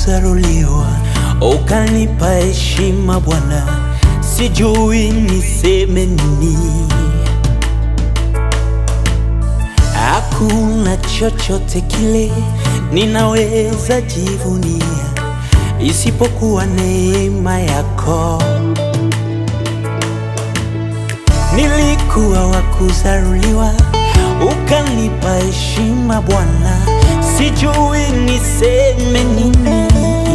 kuzaruliwa, ukanipa heshima Bwana, sijui niseme nini. Hakuna chochote kile ninaweza jivunia isipokuwa neema yako. Nilikuwa wa kuzaruliwa, ukanipa heshima Bwana, sijui niseme nini.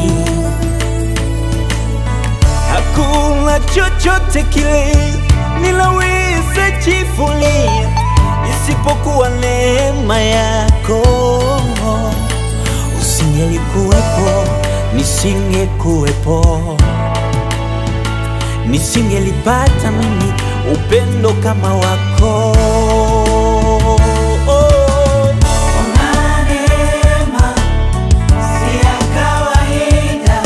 Hakuna chochote kile ninaweza jivunia isipokuwa neema yako. Usingelikuwepo, nisingekuwepo, nisingelipata mimi upendo kama wako. Ona neema si ya kawaida,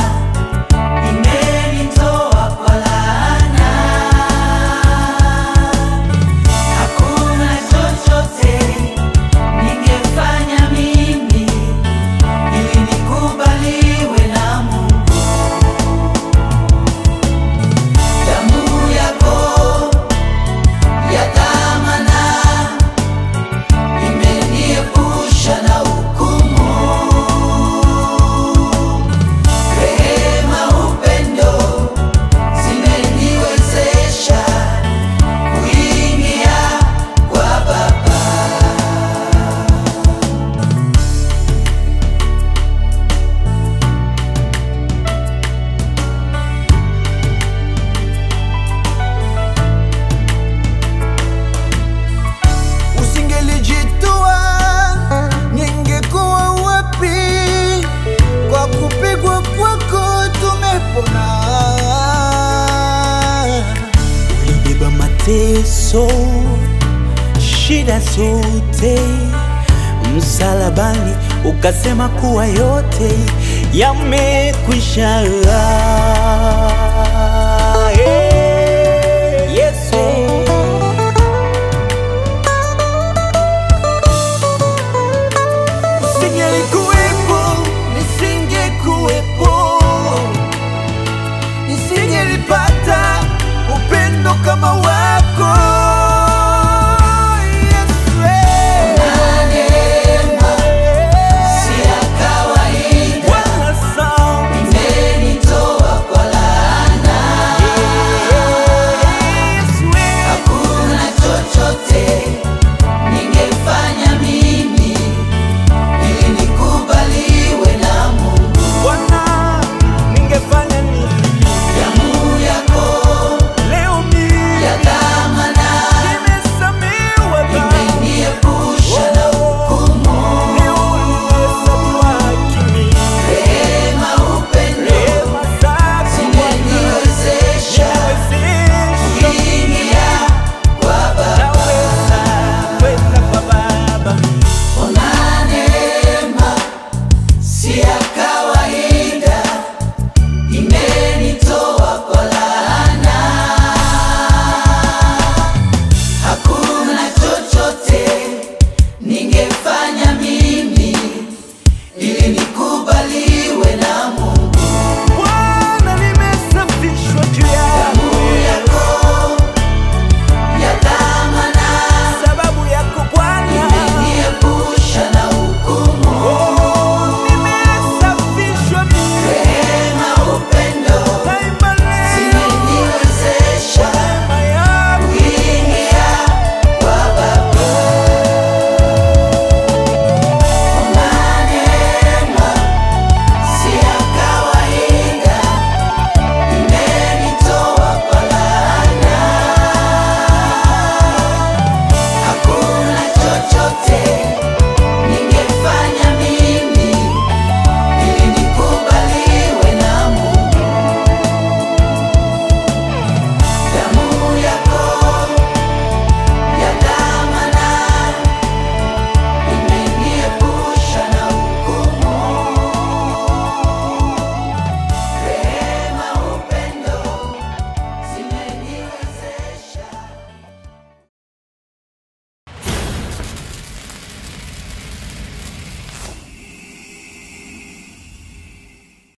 imenitoa kwa laana. Hakuna chochote ningefanya mimi ili nikubaliwe na Mungu. Damu yako ya dhamana imeniepusha na hukumu. Rehema, upendo zimeniwezesha kuingia kwa Baba. Usingelijitoa ningekuwa wapi? Kwa kupigwa kwako tumepona. Ulibeba mateso, shida zote msalabani, ukasema kuwa yote yamekwisha.